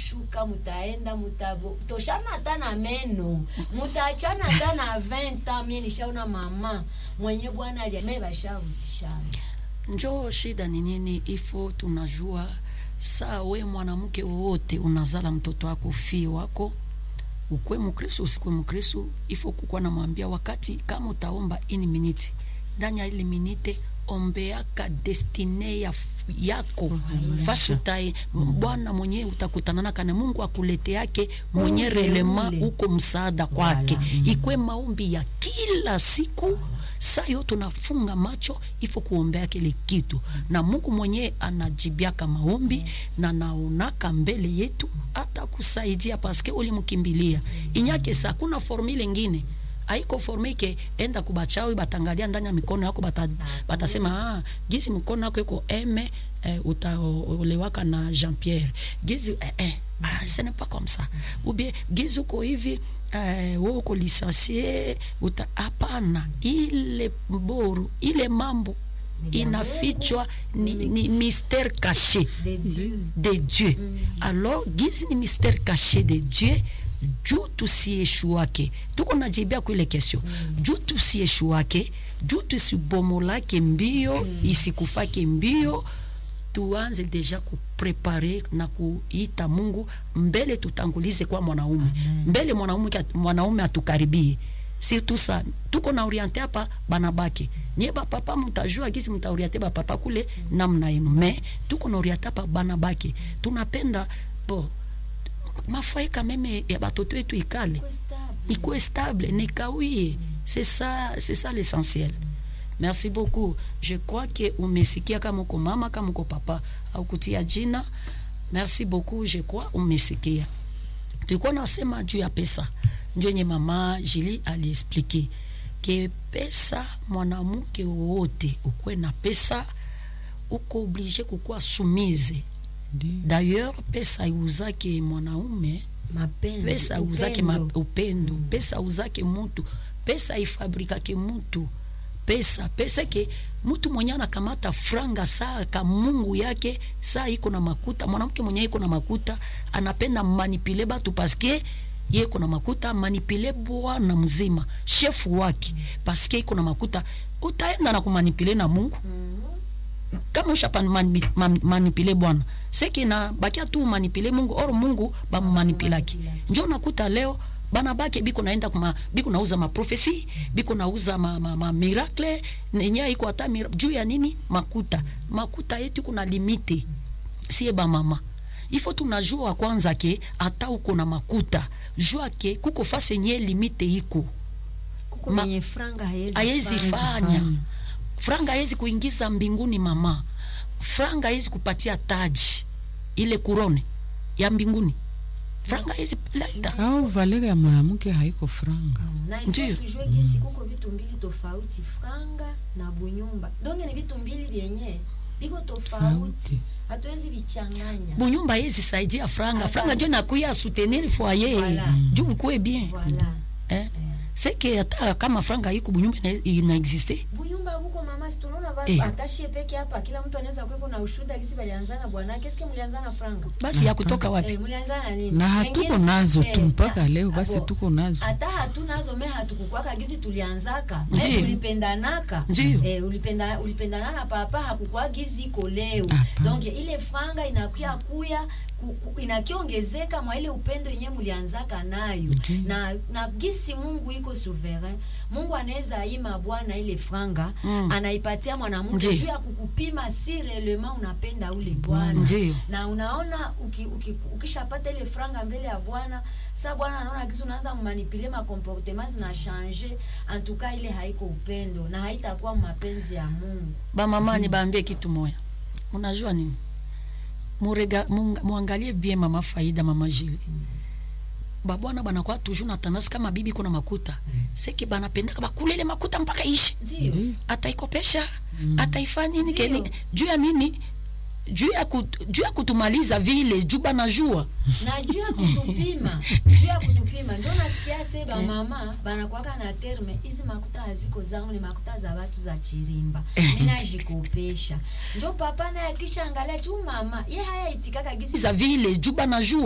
mutashuka mutaenda mutabo toshana hata na meno mutaachana hata na 20 ans mie nishaona mama mwenye bwana aliame bashavutishana njo shida ni nini ifo tunajua saa we mwanamke wowote unazala mtoto wako fie wako ukwe mkristu usikwe mkristu ifo kukwa namwambia wakati kama utaomba ini miniti ndani ya ili minite ombeaka destine ya yako fasi utai bwana mwenye utakutanana kana mungu akulete yake mwenye Ule, relema ule. uko msaada kwake Voilà. ikwe maombi ya kila siku saa yo tunafunga macho ifo kuombea kile kitu na mungu mwenyewe anajibiaka maombi na naonaka mbele yetu hata kusaidia paske ulimkimbilia inyake sa kuna formule ingine aiko forme ke enda kubachawi batangalia ndani ya mikono yako bata, batasema ah, gizi mkono yako iko eme eh, utaolewaka na Jean Pierre gizi eh, eh, ah, ce n'est pas comme ça ou bien gizi uko hivi eh, wewe uko licencie uta hapana ile boru ile mambo inafichwa ni, ni mystère caché de Dieu de Dieu. Alors gizi ni mystère caché de Dieu juu tusieshuake tuko najibia kwa ile kesio juu tusieshuake juu tusibomolake mbio isikufake mbio tuanze deja kuprepare na kuita Mungu mbele, tutangulize kwa mwanaume mbele, mwanaume mwanaume atukaribie surtout sa tuko na oriente hapa banabake nye bapapa mutajua gisi mutaoriente bapapa kule namna yenu me tuko na oriente hapa banabake tunapenda bo mafai kameme ya batoto yetu ikale ikuwe stable nikawie c'est ça c'est ça l'essentiel merci beaucoup je crois que umesikia kama uko mama kama uko papa au kutia jina merci beaucoup je crois umesikia tulikuwa nasema juu ya pesa ndio yenye mama Jili aliexplike ke pesa mwanamke wowote ukuwe na pesa uko oblige kukuwa sumize d'ailleurs pesa iuzake mwanaume Mapenzi, pesa iuzake ma- upendo. upendo pesa iuzake mutu pesa ifabrikake mutu pesa pesa ke mutu mwenye anakamata franga saa ka mungu yake saa iko na makuta mwanamke mwenye iko na makuta anapenda manipule batu paske ye iko na makuta manipule bwana mzima shefu wake paske iko na makuta utaenda na kumanipule na mungu kama usha mani, man, manipile bwana seki na bakia tu manipile mungu or mungu bamumanipilaki njo nakuta leo bana bake biko naenda kuma biko nauza maprofesi biko nauza ma, ma, ma miracle nenye iko hata mira- juu ya nini makuta makuta yetu kuna limite sie ba mama ifo tunajua kwanza ke hata uko na makuta jua ke kuko fase nye limite iko kuko Ma- mwenye franga haiwezi fanya franga haiwezi kuingiza mbinguni mama franga haiwezi kupatia taji ile kurone ya mbinguni franga haiwezi leta au valere ya mwanamke haiko franga na Ndiyo. ifo tujue gisi kuko vitu mbili tofauti franga na bunyumba donge ni vitu mbili vyenye viko tofauti Tofauti. hatuwezi vichanganya bunyumba haiwezi saidia franga franga njo nakuya soutenir foyer Voilà. juu ukuwe bien voilà eh? seke hata kama franga iko bunyumba ina- inaexiste bunyumba buko mama si tunaona ba Eh. atashie peke hapa kila mtu anaweza kuwepo na ushuhuda gisi balianzana bwanake eske mlianzana franga basi ya kutoka wapi eh, mlianzana nini na hatuko Pengine- nazo tu eh, mpaka na- leo basi abo, tuko nazo hata hatunazo me hatukukwaka gizi tulianzaka me Ndiyo. tulipendanaka Ndiyo. eh, ulipenda, ulipendana na papa hakukwa gizi iko leo Hapana. donc ile franga inakuya kuya ku- ku- inakiongezeka mwa ile upendo yenye mulianzaka nayo Ndiyo. na, na gisi mungu iko souverain mungu anaweza ima bwana ile franga Mm. anaipatia mwanamke Ndiyo. juu ya kukupima si relema unapenda ule bwana Ndiyo. na unaona uki, uki, ukishapata ile franga mbele ya bwana sa bwana anaona kisi unaanza manipule makomportema zina change antuka ile haiko upendo na haitakuwa mapenzi ya mungu bamama ni baambie kitu moya unajua nini Murega, munga- muangalie bien mama faida mama jili babwana banakuwa toujours na tendance kama bibi kuna makuta seki banapendaka bakulele makuta mpaka ishi ndio Ndiyo. ataikopesha ataifanya nini Ndio. keni juu ya nini juu ya kut, juu ya kutumaliza vile juu banajua na juu ya kutupima juu ya kutupima njo nasikia se bamama banakwaka na terme hizi makuta haziko zangu ni makuta za watu za chirimba minajikopesha njo papa naye akishaangalia juu mama ye haya itikaka gisi za vile juu banajua